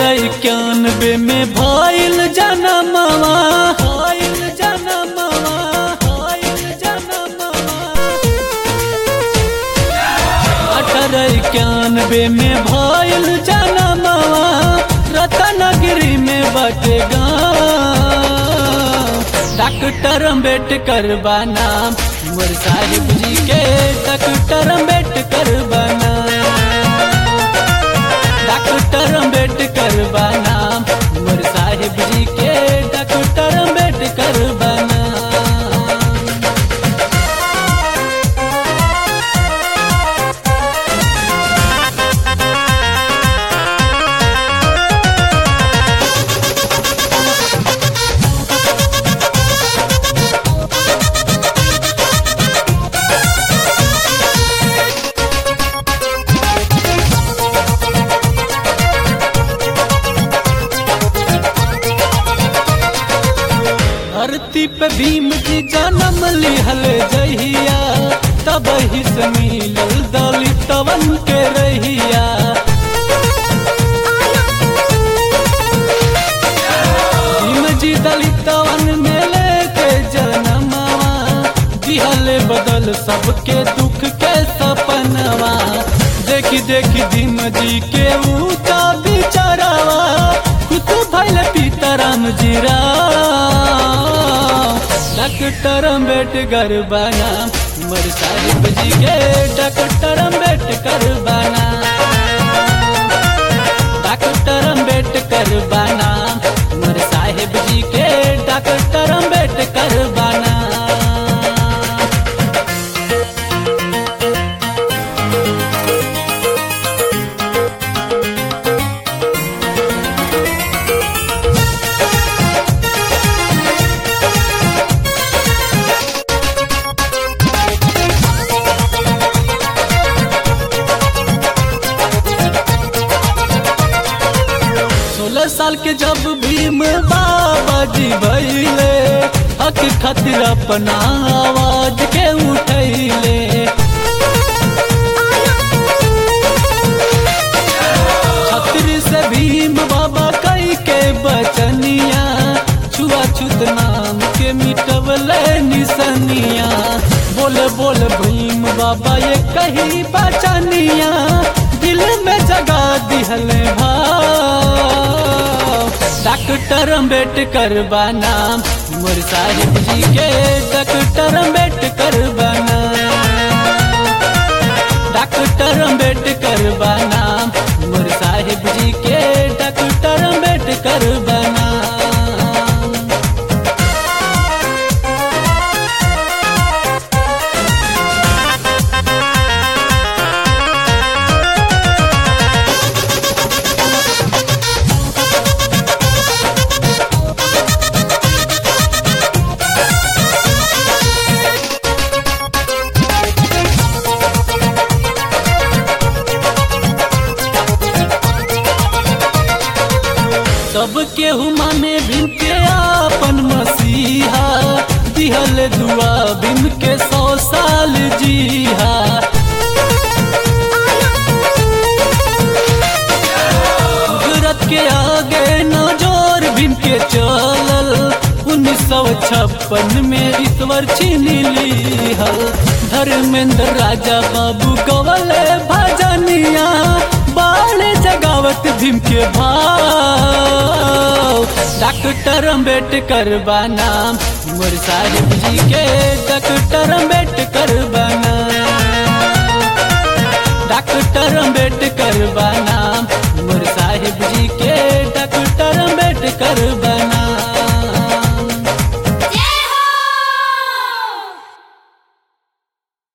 इक्यानबे में भइल जनमवा भइल जनमवा भइल जनमवा अठारह इक्यानबे में भइल जनमवा रतनगिरी में बटेगा डॉक्टर अम्बेडकर बना उमर साहिब जी के डॉक्टर अम्बेडकर बना डॉक्टर अम्बेडकर बना उमर साहिब जी के डॉक्टर अम्बेडकर बना धरती पे भीम जी जन्म लिहल जहिया तब ही से मिलल दलितवन के रहिया भीम जी दलितवन में लेके जनमवा दिहल बदल सबके दुख के सपनवा देखी देखी भीम जी के ऊंचा बिचारावा खुद भैल पीताराम जी राव डॉक्टर अम्बेडकर बना उमर साहिब जी के डॉक्टर अम्बेडकर बना डॉक्टर अम्बेडकर बना उमर साहिब जी के डॉक्टर अम्बेडकर बना सोलह साल के जब भीम बाबा जी भैले हक खातिर अपना आवाज के उठैले छत्र से भीम बाबा कई के बचनिया छुआछूत नाम के मिटवले निसनिया बोल बोल भीम बाबा ये कही बचनिया दिल में जगा दिहले भाव डॉक्टर अम्बेडकर बना उमर साहिब जी के डॉक्टर अम्बेडकर बना डॉक्टर अम्बेडकर बना उमर साहिब जी के डॉक्टर अम्बेडकर बना सब केहू माने भीम के आपन मसीहा दिहल दुआ भीम के सौ साल जीहा कुदरत के आगे न जोर भीम के चलल उन्नीस सौ छप्पन में ईश्वर छीन लीहल धर्मेंद्र राजा बाबू गवल भजनिया बाण जगावत भीम के भाव डॉक्टर अम्बेडकर बना उमर साहिब जी के डॉक्टर अम्बेडकर बना